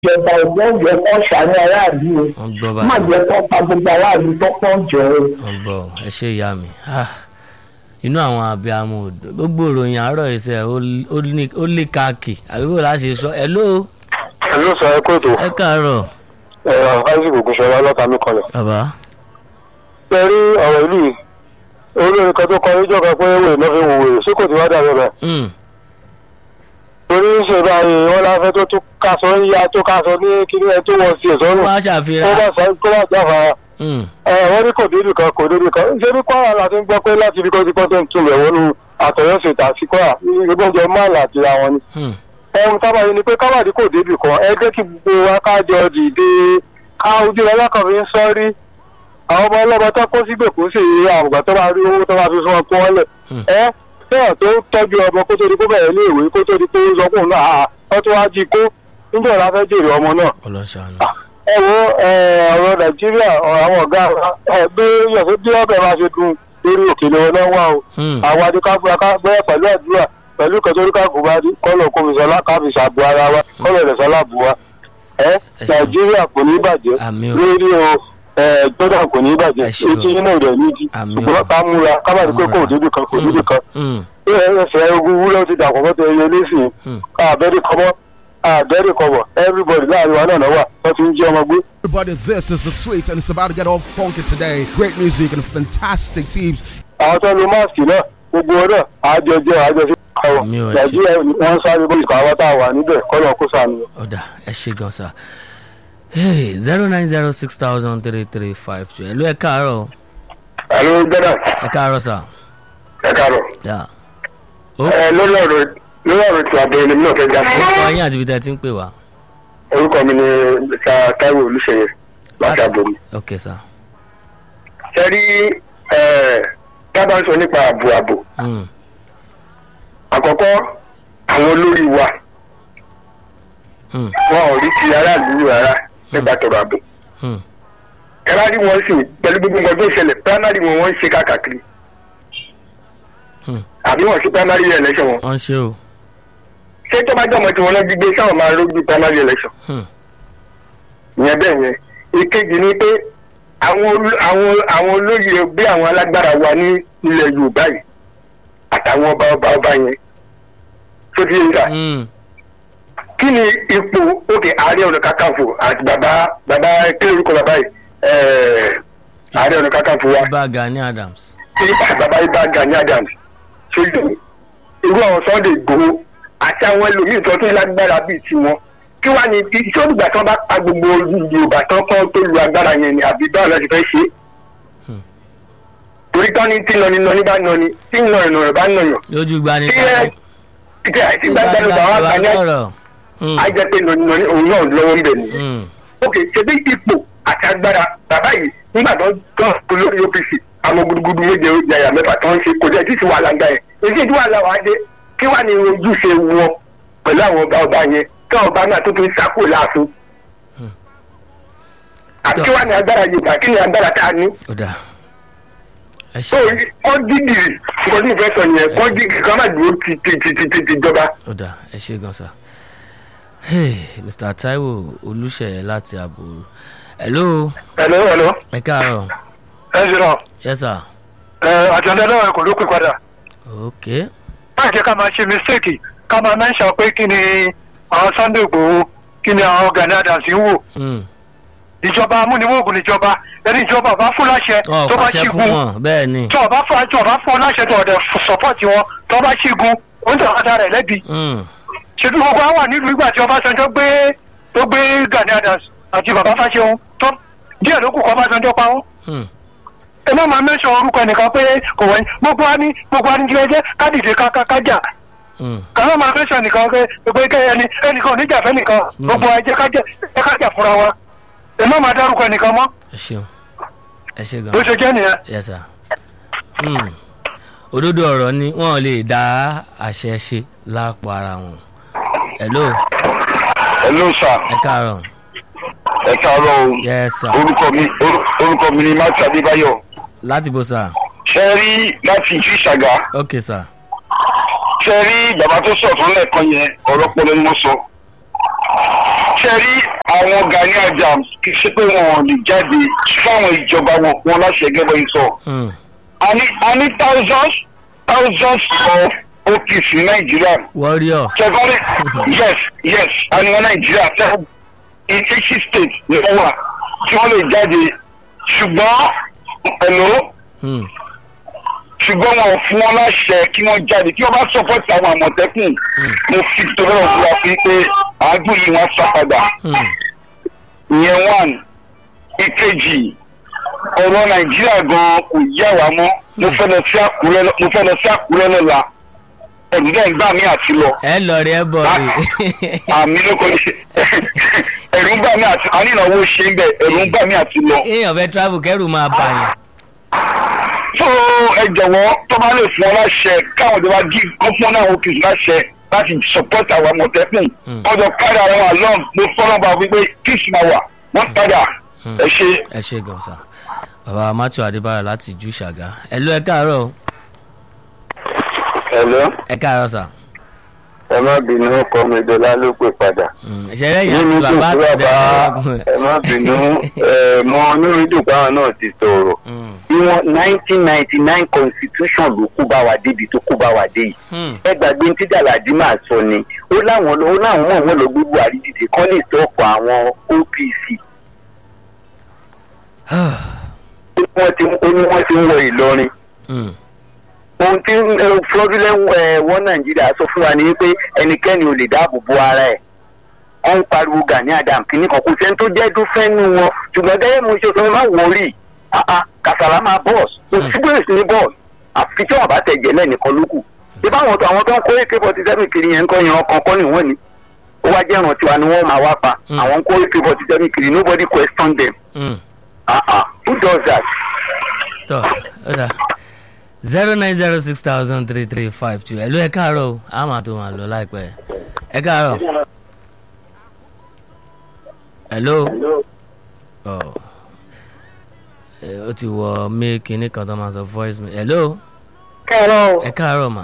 ìjọba ọgbọ́n yẹ kó ṣàánú aráàlú o wọ́n gbọ́ má báyìí jẹ́ kó pa gbogbo aráàlú tó pọ̀ jọ o. wọ́n gbọ́ ẹ ṣe ìyá mi Ah, inú àwọn abiyamọ òdo gbogbo ìròyìn àárọ̀ ìṣe ó lé káàkì àbí bò láṣẹ sọ ẹ ló ló sọ ẹ kó ètò ẹ káàárọ̀ ẹ̀rọ isaac ògùnṣọlá lọ́tàmí kanlẹ̀. bàbá ṣe rí ọ̀rọ̀ ìlú yìí olórin kan tó kọ níjọ́ kan pé wèrè náà fi wò wèrè sí kò tí wá dàbí rẹ̀. Mm, torí ṣe báyìí wọn láfẹ́ tó tún kaṣọ ń ya tó kaṣọ ní kíní ẹ tó wọ́n sí ẹ̀ sọ́run wọ́n á kó ṣàfihàn bá sọ kó bá jáfara. Mm, ẹ wọ́n ní kò débi kan kò débi kan ṣé ní kwara la ti ń gbọ́ pé láti ibi kan ti kọ́ tó ń tún lẹ̀ wọnú àtọ̀yọ́sẹ̀tà sí kwara ìgbọ́njẹ máàlì àti àwọn ni. mm, ẹ̀hún tábà yìí ni pé káwádìí kò débi kan ẹ jẹ́ kí gbogbo wa kájọ dìde ká ojú ọlọ́kàn fi ń sọ́rí àwọn ọmọ ọlọ́mọ tó kó sígbè kó sì rí àwùgbà tó bá rí owó tó bá fi fún wọn kó wọn lẹ̀ Hmm. ẹ bẹ́ẹ̀ tó tọ́jú ọmọ kó tó di kó bẹ̀rẹ̀ ní ìwé kó tó di kó sọ fún un náà àá wọ́n tó wá jí kó níjọ́ la fẹ́ jèrè ọmọ náà ọlọ́ṣàánú ẹ wo ẹ, ọ̀rọ̀ nàìjíríà ọ̀rọ̀ àwọn ọ̀gá wa, ẹ bí yọ̀sẹ̀ bí ọbẹ̀ máa ṣe dùn lórí òkèlè ọ̀nà wa o Mm, àwọn adékágbé akágbẹ́ pẹ̀lú àdúrà pẹ̀lú kẹtọ́ríkà gùnbádì kọ́lọ̀ kọmísọ́lá káfíṣà bu ara wa kọ́lọ̀ ìrẹsọ́lá bu wa ẹ Ẹ ṣeun. nàìjíríà kò ní bàjẹ́ àmì o lórí o ẹ jordan kò ní bàjẹ́ Ẹ ṣeun. etí iná rẹ̀ nídìí Àmì o. ṣùgbọ́n ká múra ká má ní pé kò débi kan kò débi kan Mm, ẹ ẹsẹ̀ ogun wúlọ́ ti dàpọ̀ mọ́tò ẹyẹ lẹ́sìn mm. àbẹ́rẹ́ kọ́mọ́ àbẹ́rẹ́ kọ́mọ́ everybody láàrin wa náà náà wà wọ́n ti ń jí ọmọ gbé. Everybody, this is the sweet, and it's about to get all funky today. Great music and fantastic teams. àwọn tó ń lo máàsì náà gbogbo ọ̀rọ̀ àjọjọ àjọṣe àwọn Mi ò ẹ̀ ṣe. nàìjíríà wọn sáré bó ìkọ̀ àwọn tá a wà níbẹ̀ kọ́lọ̀ kó sànù. ọ̀dà ẹ ṣe gan sa zero nine zero six thousand three three five two ẹ ló ẹ káàárọ̀ àlọ́ gbẹ́dà ẹ káàárọ̀ sà ẹ káàárọ̀. yà ó ẹ lórí ọ̀rọ̀ lórí ọ̀rọ̀ tí abẹ́rẹ́ ni mi náà fẹ́ já sí. orúkọ yín àti ibi tẹ́ ẹ ti ń pè wá orúkọ mi ni mr taiwo olùṣeyẹ láti àbòmí. ok sà ṣe rí tábà ń sọ nípa ààbò ààbò Mm, àkọ́kọ́ àwọn olórí wa mm, wọn ò rí ti aráàlú rárá nípa tọrọ ààbò. mm. primary wọn sì pẹ̀lú gbogbo nǹkan tó ṣẹlẹ̀ primary wọn wọ́n ń ṣe káàkiri. Hmm. àbí wọn ṣe primary election wọn. wọ́n ṣe o ṣé tó bá jọmọ tí wọn lọ gbígbé sáwọn máa rójú primary election. Mm, ìyẹn bẹ́ẹ̀ yẹn ìkejì ni pé àwọn olú- àwọn àwọn olóyè bí àwọn alágbára wa ní ilẹ̀ yorùbá yìí àtàwọn ọba ọba ọba yẹn tó ti yẹn kà mm. kí ni ipò òkè ààrẹ ọ̀nà kakanfò àti bàbá bàbá kí lórúkọ bàbá yìí ẹ̀ẹ́ ààrẹ ọ̀nà kakanfò wa ibà Gani Adams ibà bàbá ibà Gani Adams ṣojú irú àwọn Sunday Igboho àti àwọn ẹlòmíín tó tún lágbára bíi tiwọn kí wàá ní iṣẹ́ olùgbà tí wọ́n bá pa gbogbo Yorùbá tán kán tó lu agbára yẹn ni àbí báwo la ti fẹ́ ṣe é Hmm. torí tán ní tí nọni nọni bá nọni tí nọyàn nọyàn bá nọyàn lójú gbani tí ẹ tí ẹ tí gbàgbà ló bá wà gbà ní sọ̀rọ̀ Mm, á jẹ́ pé nọni nọni òun náà lọ́wọ́ ń bẹ̀ ni mm, ok ṣebí ipò àti agbára bàbá yìí nígbà tó tán olórí OPC àwọn gudugudu méje oúnjẹ àyà mẹ́fà tó ń ṣe kò jẹ́ títí wàhálà gbà yẹn èyí tí wàhálà wàá dé kí wàá ní ojúṣe wọn pẹ̀lú àwọn ọba ọba yẹn kí àwọn ọba náà tó tún sákò láàfin àti kí wàá ní agbára Yorùbá kí ni agbára tá a ní ọ̀dà ẹ so ṣe kọ́ dídìrì nǹkan tí mo fẹ́ sọ yẹn kọ́ dídìrì kọ́ má dúró ti ti ti ti ti ti jọba. ọ̀dà ẹ ṣe gan sa Hey, Mr. Taiwo Olúṣèyẹ láti àbúrò hello ẹ̀lọ́ ẹ̀lọ́ ẹ káàárọ̀ ẹ̀ ṣe náà yes sir ẹ̀ àtẹ̀ndẹ́ náà kò ló pè padà. ok má jẹ́ ká máa ṣe mistake ká máa mẹ́sàn pé kí ni àwọn Sunday Igboho kí ni àwọn Gani Adams ń wò Mm. ìjọba amúniwògùn níjọba ẹni ìjọba bá fún láṣẹ ọ tó bá pàṣẹ fún ṣígun wọn bẹ́ẹ̀ ni tí ọba fún tí ọba fún láṣẹ tó ọdẹ sọpọ́ọ̀tì wọn tó bá ṣígun ó ń tẹ̀ ọ́dà rẹ̀ lẹ́bi Mm, ṣètò gbogbo àwọn nílùú ìgbà tí Ọbásanjọ́ gbé tó gbé Gani Adams àti bàbá Fáṣẹ̀hún tó díẹ̀ ló kù kọ́ Ọbásanjọ́ pa wọ́n mm, ẹ má máa mẹ́sàn orúkọ ẹnìkan pé kò wọ́n gbogbo wa ní gbogbo wa ní kí ẹ jẹ́ kádìdé kájà mm. kàwọn máa fẹsẹ̀ nìkan pé pé kẹ́ ẹni ẹnìkan oníjà fẹ́ nìkan Mm. gbogbo ẹjẹ́ kájẹ́ ẹ kájà fúnra wa ẹ má máa dárúkọ ẹnìkan mọ́ ẹ ṣeun ẹ ṣe gan bó ṣe jẹ́ nìyẹn. yes sir Mm. òdodo ọ̀rọ̀ ni wọ́n lè dá àṣẹ ṣe lápò ara wọn hello hello sir ẹ káàárọ̀ ẹ káàárọ̀ o yes sir orúkọ mi orúkọ mi ni matthew adébáyọ̀ láti bó sir ṣe rí láti ìjú ìṣàgá ok sir ṣe rí bàbá tó sọ̀tún lẹ́ẹ̀kan yẹn ọ̀rọ̀ pọlọ ni mo sọ ṣe rí àwọn Gani Adams kì í ṣe pé wọn ò lè jáde fáwọn ìjọba wọn wọn láṣẹ gẹ́gẹ́ bí sọ. Hmm. a ní a ní thousands thousands of OPC ní Nàìjíríà. warriors. Secondly, yes, yes, a ní wọn Nàìjíríà tẹ́ in each state ni wọ́n wà tí wọ́n lè jáde ṣùgbọ́n hello Hmm. ṣùgbọ́n wọn ò fún wọn láṣẹ kí wọ́n jáde kí wọ́n bá support àwọn àmọ̀tẹ́kùn mo fi tọ́lọ́ fúra sí pé àádùn yìí wọ́n sá padà Hmm. ìyẹn one ìkejì ọ̀rọ̀ nàìjíríà gan kò yẹ wá mọ́ mo fẹ́ lọ sí àkúrẹ́ lọ- mo fẹ́ lọ sí àkúrẹ́ lọ́la ẹ̀dùnjẹ́ ìgbà mi àti lọ ẹ lọ rí ẹ bọ̀ rí. àmì ló kọ́ ní ṣe ẹ̀rù ń gbà mí àti ànínáwó ṣe ń bẹ̀ ẹ̀rù ń gbà mí àti lọ. èèyàn fẹ́ travel kẹ́rù máa bà yàn. tó ẹ jọ̀wọ́ tó bá lè fún ọ láṣẹ káwọn ìjọba dí gọ́fúnmọ́ náà wọ́n kìí láṣẹ láti support àwọn àmọ̀tẹ́kùn Hmm. ọjọ́ kárí àwọn àlọ́ mo fọ́nà bá wípé kíìsì máa wà wọ́n padà Hmm. ẹ ṣe. ẹ ṣe gan sa bàbá matthew adébáyọ̀ láti jù ṣàgá ẹ ló ẹ káàárọ̀ o. Hello, ẹ káàárọ̀ sà. ẹ má bínú ọkọ mi dọlá ló pè padà. Hmm. ìṣẹ̀lẹ̀ yìí àti Nínú bàbá tó àtọ̀dẹ̀ bàbá ẹ má bínú ẹ mọ onírúurú báwọn náà ti sọ̀rọ̀. Bí wọ́n nineteen ninety nine constitution ló kó bá wa débi tó kó bá wa dé yìí. Ẹ gbàgbé ní tíjàládì máa sọ ni. Ó láwọn ó láwọn mọ̀ wọ́n lọ gbé Buhari dìde kọ́ lè sọ̀kọ̀ àwọn OPC. Ó ní wọ́n ti ó ní wọ́n ti ń wọ Ìlọrin. ohun tí fraudulent wọ nàìjíríà sọ fún wa ni wípé ẹnikẹ́ni ò lè dáàbò bo ara ẹ̀ wọ́n ń pariwo Gani Adams kìíní kan kò sẹ́ni tó jẹ́ dúfẹ́ nù wọn ṣùgbọ́n gẹ́gẹ́ mo ṣe sọ má wọrí kàsàrà máa bọ́ọ̀sì kò sí bẹ́ẹ̀ sí ní bọ́ọ̀sì àfi tí wọ́n bá tẹ̀ jẹ́lẹ̀ nìkan ló kù ìbá àwọn tó àwọn tó ń kó ak forty seven kiri yẹn ń kọ́ yan ọkàn kọ́ nìwọ̀n ni ó wá jẹ́ ìrántí wa ni wọ́n máa wá pa Mm. àwọn ń kó ak forty seven kiri nobody question them ah ah who does that. tọ́ ó dà zero nine zero six thousand three three five two ẹ ló ẹ káàárọ̀ o a máa tó máa lọ láìpẹ́ ẹ káàárọ̀ hello ọ ẹ, ó ti wọ mí kinní kan tó máa sọ voice mi hello kẹ́rọ̀ ẹ káàárọ̀ mà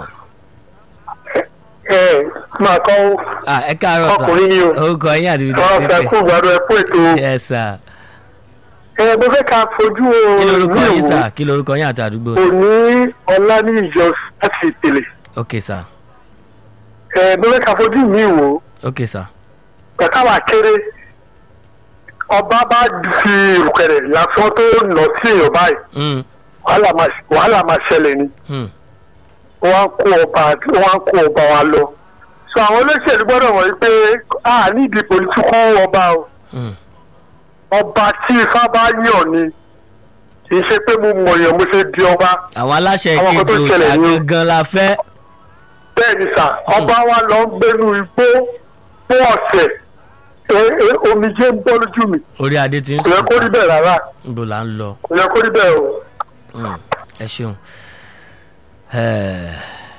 ẹ máa kọ́ ah ẹ káàárọ̀ sà Ọkùnrin ni o. orúkọ yín àti ibi tó ọ̀rọ̀ ti fẹ́ kú pè gbàdúrà ẹ kú ètò yes sir ẹ mo fẹ́ ká fojú kí lorúkọ mi yín wò sà kí lorúkọ yín àti àdúgbò òní ọlá ní ìjọ láti ìpele ok sir ẹ mo fẹ́ ká fojú mi wò ok sir kàkà wà kéré ọba bá fi ìrùkẹ̀rẹ̀ lásán tó nà sí èèyàn báyìí Mm, wàhálà máa- wàhálà máa ṣẹlẹ̀ ni mm, wọ́n á kó ọba wọ́n á kó ọba wa lọ so àwọn olóṣèlú gbọ́dọ̀ wọ̀ pé a nídìí pòlítíkù ọba o mm. ọba tí ifá bá yàn ni kì í ṣe pé mo mọ̀yàn mo ṣe di ọba àwọn aláṣẹ Àwọn nǹkan tó ìkéde ṣẹlẹ̀ òṣà ni- gangan la fẹ́ bẹ́ẹ̀ ni sà ọba wa lọ ń gbénu igbó fún ọ̀sẹ̀ e- e- omijé ń bọ́ lójú mi orí adé ti ń kò yẹ kó rí sùn bẹ́ẹ̀ rárá níbo là ń lọ kò yẹ kó rí bẹ́ẹ̀ o. Mm, ẹ ṣeun Eh,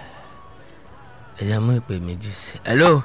ẹ jẹ́ mú ìpè méjì sí hello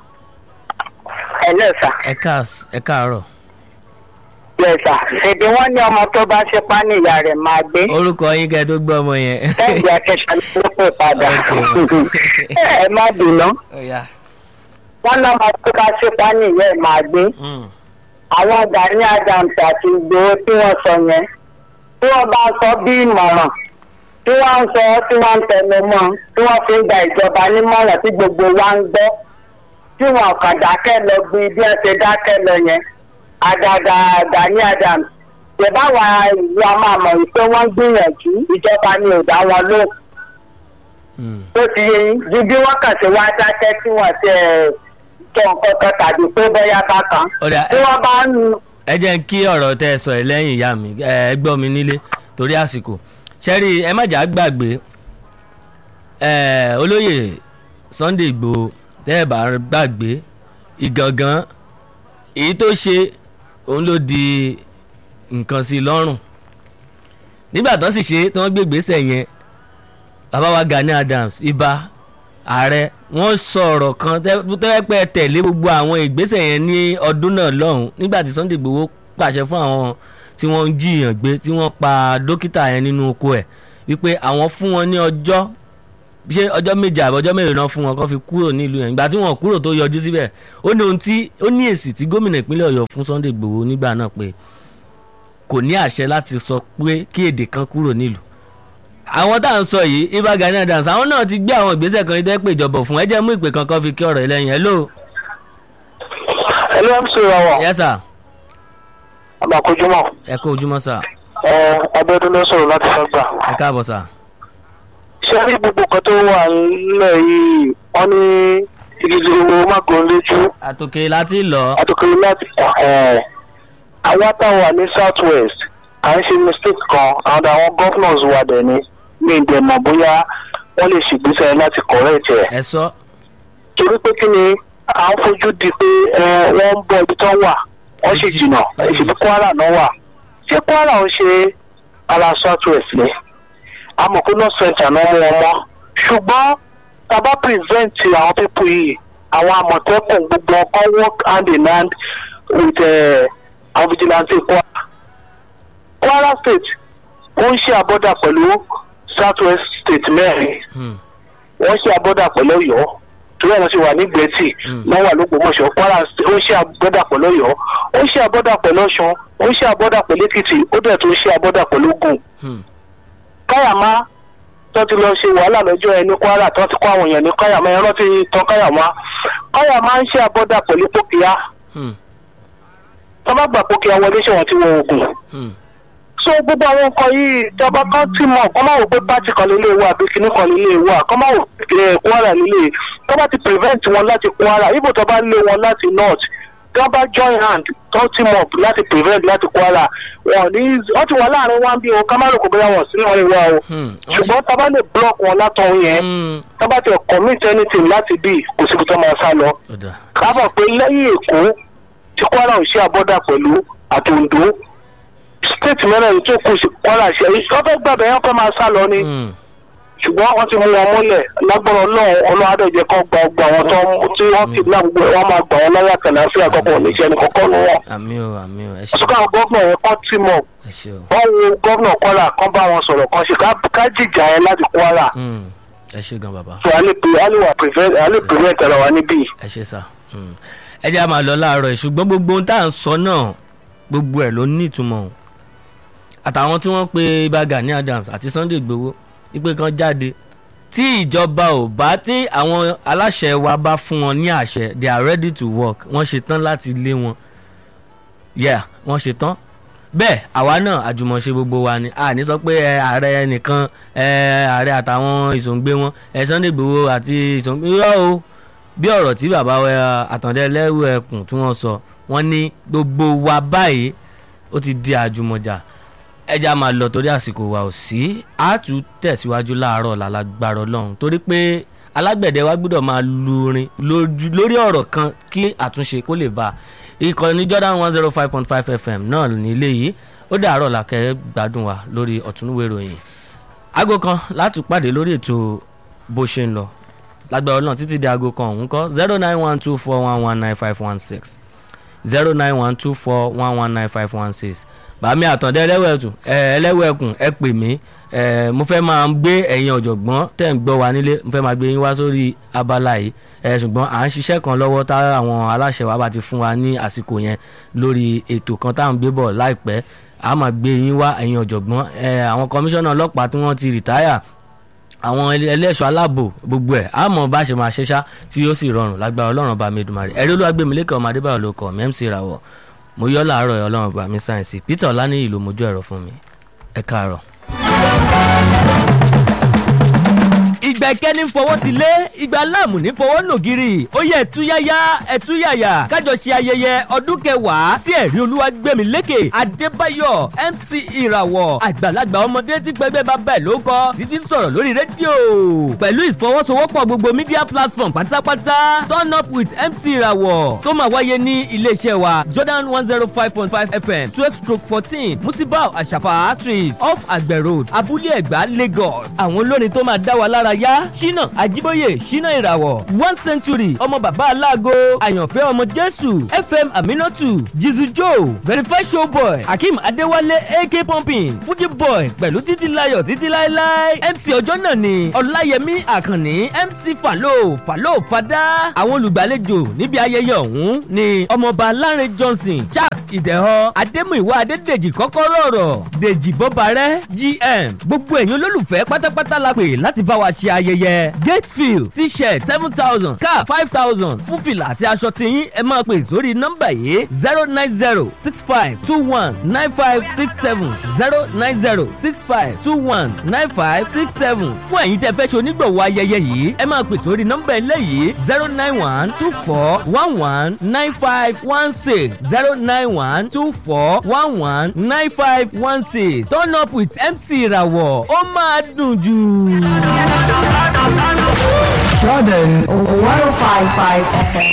ẹ lẹ́sà ẹ káàs- ẹ káàárọ̀ lẹ́sà èdè wọn ní ọmọ tó bá ṣe pa ní ìyá rẹ̀ máa gbé orúkọ yín kẹ́ tó gbọ́ ọmọ yẹn lẹ́yìn akẹ́kọ̀ọ́ ló pè padà Okay. ẹ má bínú Ó yá. wọn lọ́mọ tó bá ṣe pa ní ìyá ẹ̀ máa gbé Mm, àwọn Gani Adams àti Ìgbòho tí wọ́n sọ yẹn tí wọ́n bá sọ bí ìmọ̀ràn tí wọ́n ń sọ tí wọ́n ń tẹnu mọ́ tí wọ́n fi ń gba ìjọba nímọ̀ràn tí gbogbo wa ń gbọ́ tí wọn kàn dákẹ́ lọ bí bí wọ́n ṣe dákẹ́ lọ yẹn àgàgà Gani Adams ṣèbáwa ìlú a máa mọ̀ wípé wọ́n ń gbìyànjú ìjọba ni ò dá wọn lóhùn mm. tó ti yé yín ju bí wọ́n kàn ṣe wá dákẹ́ tí wọ́n ṣe sọ nǹkan kan tàbí pé bóyá bákan Ó dà, tí ẹ- wọ́n bá ń ẹ jẹ́ kí ọ̀rọ̀ tẹ́ ẹ sọ ẹ lẹ́yìn ìyá mi ẹ gbọ́ mi nílé torí àsìkò ṣẹ́rí ẹ má jà á gbàgbé ẹ olóyè Sunday Igboho tẹ́ ẹ bá gbàgbé ìgangan èyí tó ṣe òun ló di nǹkan sí i lọ́rùn nígbà tó sì ṣe tí wọ́n gbé ìgbésẹ̀ yẹn bàbá wa Gani Adams ibà ààrẹ wọ́n sọ ọ̀rọ̀ kan tẹ́wẹ́ pẹ́ tẹ̀lé gbogbo àwọn ìgbésẹ̀ yẹn ní ọdún náà lọ́hùn nígbà tí Sunday Igboho pàṣẹ fún àwọn tí wọ́n ń jiyàn gbé tí wọ́n pa dókítà yẹn nínú oko ẹ̀ wípé àwọn fún wọn ní ọjọ́ ṣé ọjọ́ méje àbọ̀ ọjọ́ mélòó náà fún wọn kó fi kúrò nílùú yẹn ìgbà tí wọn kúrò tó yọjú síbẹ̀ ó ní ohun tí ó ní èsì tí gómìnà ìpínlẹ̀ ọ̀yọ́ fún sunday igbòho nígbà náà pé kò ní àṣẹ láti sọ pé kí èdè kan kúrò nílùú àwọn tá à ń sọ yìí ibà Gani Adams àwọn náà ti gbé àwọn ìgbésẹ̀ kan ìdẹ́ pé ìjọba fún ẹ jẹ́ mú ìpè kankan fi kí ọ̀rọ̀ ẹlẹ́yin hello ẹ ló ń sọ ìràwọ̀ yes sir àbàkójúmọ̀ ẹ kó ojúmọ́ sir ẹ abẹ́dún ló sọ̀rọ̀ láti sọ́gbà. ẹ káàbọ̀ sir ṣé rí gbogbo nǹkan tó wà nílẹ̀ yìí wọ́n ní ìdíje owó mágòó lójú àtòkè láti lọ àtòkèrè láti àwa táwọn wà ní south west à ń ṣe mistake kan àwọn àwọn governors wà dẹ̀ ní ní ìdẹ̀mọ̀ bóyá wọ́n lè ṣègbésẹ̀ láti correct ẹ̀. ẹ sọ torí pé kí ni à ń fojú di pé ẹ, wọ́n ń bọ ibi tó wà wọ́n sì jìnnà ìṣèlú kwara náà wà ṣé kwara ń ṣe ara south west ni àmọ́ pé north centre náà mú wọn mọ́ ṣùgbọ́n tàbá present àwọn pípọ̀ yìí àwọn àmọ̀tẹ́kùn gbogbo ọkọ̀ work hand in hand with eh, àwọn vigilante kwara kwara state ó ń ṣe àbọ̀dà pẹ̀lú south west state mẹ́rin Hmm. wọ́n ṣe abọ́dà pẹ̀lú ọ̀yọ́ torí àwọn ti wà ní gbẹ̀tì Mm. wọ́n wà lógbòmọ̀ṣọ́ kwara State, ó ń ṣe abọ́dà pẹ̀lú ọ̀yọ́ ó ń ṣe abọ́dà pẹ̀lú ọ̀ṣun ó ń ṣe abọ́dà pẹ̀lú èkìtì ó dẹ̀ tó ń ṣe abọ́dà pẹ̀lú ògùn. Hmm. káyàmá tó ti lọ ṣe wàhálà lọ́jọ́ ẹni kwara tó ti kó àwọn èèyàn ní káyàmá ẹ̀rọ ti tán káyàmá káyàmá ń ṣe abọ́dà pẹ̀lú pókíá Hmm. tó bá gbà pókíá wọlé ṣe wọn ti wọ ògùn Hmm. so gbogbo àwọn nǹkan yìí ìjọba kan tí mọ kọ́ máa wò pé pátì kan nílé wa àbí kinní kan nílé wa kọ́ máa wò pé kwara nílé tó bá ti prevent wọn láti kwara ibo tó bá lé wọn láti north tó bá join hand tó team up láti prevent láti kwara wọn ní wọn ti wà láàrin wọn bí o ká má rò kó bóyá wọn sí wọn lè wá o Hmm. ṣùgbọ́n tá a bá lè block wọn látọ̀hún yẹn Hmm. tá a bá ti commit anything láti bí kò síbi tó máa sá lọ ó dà ká mọ̀ pé lẹ́yìn èkó tí kwara ò ṣe àbọ̀dà pẹ̀lú àtòǹdó state mẹ́rin tó kù sí kwara ṣe wọ́n fẹ́ gbàgbé yẹn kọ́ máa sá lọ ni Hmm. ṣùgbọ́n wọ́n ti mú wọn mọ́lẹ̀ lágbọ́n ọlọ́run ọlọ́adẹ́jẹ́ kan gba ọgbà wọn tó tí wọ́n ti lá gbogbo wọn máa gbà wọn láyà kàláfíà àkọ́kọ́ oníṣẹ́ ẹni kọ́kọ́ nu wọn. àmì o àmì o ẹ ṣe ṣùgbọ́n àwọn gọ́vnà yẹn kọ́ tì mọ̀ ẹ ṣe o wọ́n wo gọ́vnà kwara kan bá wọn sọ̀rọ̀ kan ṣe ká- ká jìjà yẹn láti kwara Hmm. ẹ ṣe gan bàbá so a lè pre- a lè wà prevent a lè prevent ara wa níbí. ẹ ṣe sá Hmm. ẹ jẹ́ a máa lọ láàárọ̀ yìí ṣùgbọ́n gbogbo ohun tá à ń sọ náà gbogbo ẹ̀ ló ní ìtumọ̀ o àtàwọn tí wọ́n pe Ìbà Gani Adams àti Sunday Igboho wípé kan jáde tí ìjọba ò bá tí àwọn aláṣẹ wa bá fún wọn ní àṣẹ they are ready to work wọ́n ṣe tán láti lé wọn yeah wọ́n ṣe tán bẹ́ẹ̀ àwa náà àjùmọ̀ṣe gbogbo wa ni a ní sọ pé ẹ, ààrẹ nìkan ẹ, ààrẹ àtàwọn ìsòǹgbé wọn ẹ, Sunday Igboho àti ìsòǹgbé yọ o bí ọ̀rọ̀ tí bàbá wa àtàndé lẹ́rù ẹkùn tí wọ́n sọ wọ́n ní gbogbo wa báyìí ó ti di àjùmọ̀jà ẹja máa lọ torí àsìkò wa ò sí a tún tẹ̀síwájú láàárọ̀ lálágbára ọlọ́run torí pé alágbẹ̀dẹ wa gbọ́dọ̀ máa lu orin lójú- lórí ọ̀rọ̀ kan kí àtúnṣe kó lè bá a ìkànnì Jordan one zero five point five FM náà nílé yìí ó dàárọ̀ làkẹ́ gbádùn wa lórí ọ̀túnúwé ìròyìn aago kan láti pàdé lórí ètò bó ṣe ń lọ lágbára ọlọ́run títí di aago kan òun kọ́ zero nine one two four one one nine five one six zero nine one two four one one nine five one six bàmí àtàndé ẹlẹ́wẹ̀ẹ́kùn ẹlẹ́wẹ̀ẹ́kùn ẹ pè mí ẹ, mo fẹ́ máa gbé ẹ̀yin ọ̀jọ̀gbọ́n tẹ̀ ń gbọ́ wa nílé mo fẹ́ máa gbé yín wá sórí abala yìí ẹ, ṣùgbọ́n à ń ṣiṣẹ́ kan lọ́wọ́ tá àwọn aláṣẹ wa bá ti fún wa ní àsìkò yẹn lórí ètò kan tá à ń gbé bọ̀ láìpẹ́ a máa gbé yín wá ẹ̀yin ọ̀jọ̀gbọ́n ẹ, àwọn kọmíṣánná ọlọ́pàá tí wọ́n ti rìtáyà àwọn ẹlẹ́- ẹlẹ́ṣọ́ aláàbò gbogbo ẹ̀ á mọ̀ bá ṣe máa ṣẹ́ṣá tí yóò sì rọrùn lágbára ọlọ́run bá mi dùmarè ẹ̀rí olúwàgbẹ̀mílẹ́kẹ̀ ọmọ adébáyọ̀ ló kọ̀ mí MC ìràwọ̀ mo yọ́ láàárọ̀ ẹ̀ ọlọ́run bá mi sáyẹ̀nsì Peter ọláníyì ló mojú ẹ̀rọ fún mi ẹ káàárọ̀. ìgbà ìkẹ́ni ń fọwọ́ ti lé ìgbà láàmù ní fọwọ́ nògiri ó yẹ ẹ̀túyáyá ẹ̀túyàyà kájọ ṣe ayẹyẹ ọdún kẹwàá tí ẹ̀rí olúwa gbẹ̀mí lékè adébáyọ̀ mc ìràwọ̀ àgbàlagbà ọmọdé tí pẹ́gbẹ́ bá bẹ̀ ló kọ́ títí ń sọ̀rọ̀ lórí rédíò pẹ̀lú ìfọwọ́sowọ́pọ̀ gbogbo media platform pátápátá turn up with mc ìràwọ̀ tó máa wáyé ní iléeṣẹ́ wa jordan one zero five point five fm twelve stroke fourteen musibau àṣàfà street off àgbẹ̀ road abúlé ẹ̀gbá lagos àwọn olórin tó máa dá wa lára yá ṣínà àjíbóyè ṣínà ìràwọ̀ one century ọmọ bàbá aláàgọ́ àyànfẹ́ ọmọ jésù fm aminatu jizu joe verify showboy akeem adéwálé ak pumping fuji boy pẹ̀lú títí layọ̀ títí láéláé mc ọjọ́ náà ni ọláyẹmí àkànní mc falo falo fada àwọn olùgbàlejò níbi ayẹyẹ ọ̀hún ni ọmọọba lánrẹ johnson charles ìdẹ̀họ adémúìwá adédèjì kọ́kọ́rọ́ ọ̀rọ̀ dèjì bọ́barẹ́ gm gbogbo ẹ̀yin olólùfẹ́ pátápátá la pè láti bá wa ṣe ayẹyẹ gatefield t-shirt seven thousand cap five thousand fún fìlà àti aṣọ tiyín ẹ máa pè sórí nọ́mbà yìí zero nine zero six five two one nine five six seven zero nine zero six five two one nine five six seven fún ẹ̀yin tẹ́ fẹ́ ṣe onígbọ̀wọ́ ayẹyẹ yìí ẹ máa pè sórí nọ́mbà eléyìí zero nine one two four one one nine five one six zero nine one two four one one nine five one six turn up with mc ìràwọ̀ ó máa dùn jù. Jordan 105.5 FM.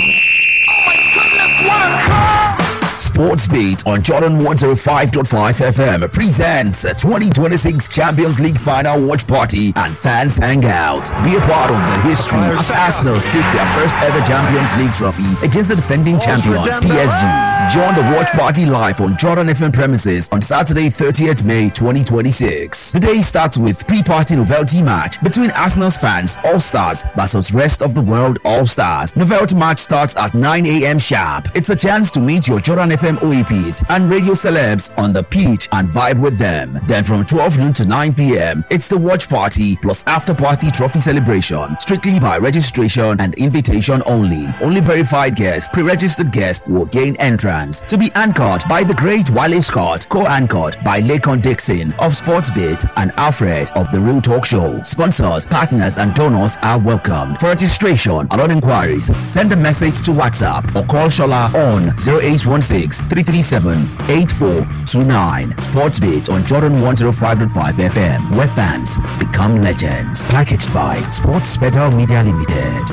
Sports Beat on Jordan 105.5 FM presents a 2026 Champions League final watch party and fans hangout. Be a part of the history as Arsenal seek their first ever Champions League trophy against the defending champions PSG. Join the watch party live on Jordan FM premises on Saturday 30th May 2026. The day starts with pre-party novelty match between Arsenal's fans All Stars versus rest of the world All Stars. Novelty match starts at 9 a.m. sharp. It's a chance to meet your Jordan FM OEPs and radio celebs on the pitch and vibe with them. Then from 12 noon to 9 p.m., it's the watch party plus after party trophy celebration, strictly by registration and invitation only. Only verified guests, pre-registered guests will gain entrance to be anchored by the great Wale Scott, co-anchored by Lakon Dixon of Sportsbit and Alfred of the Real Talk Show. Sponsors, partners, and donors are welcome. For registration and all inquiries, send a message to WhatsApp or call Shola on 0816 337 8429. Sportsbit on Jordan 105.5 FM, where fans become legends. Packaged by Sports Better Media Limited.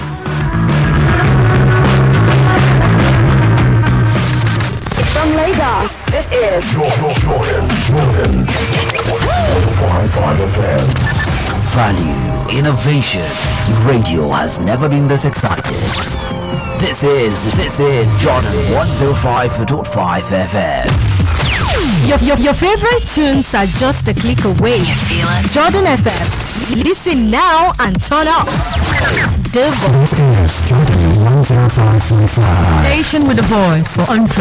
From Lagos, this is Jordan, Jordan, Jordan. 105.5 FM. Value, innovation. Radio has never been this excited. This is, this is Jordan 105.5 FM. Your, your, your favorite tunes are just a click away. You feel it? Jordan FM. Listen now and turn up. The This is Jordan 105.5. station with the voice for untrue.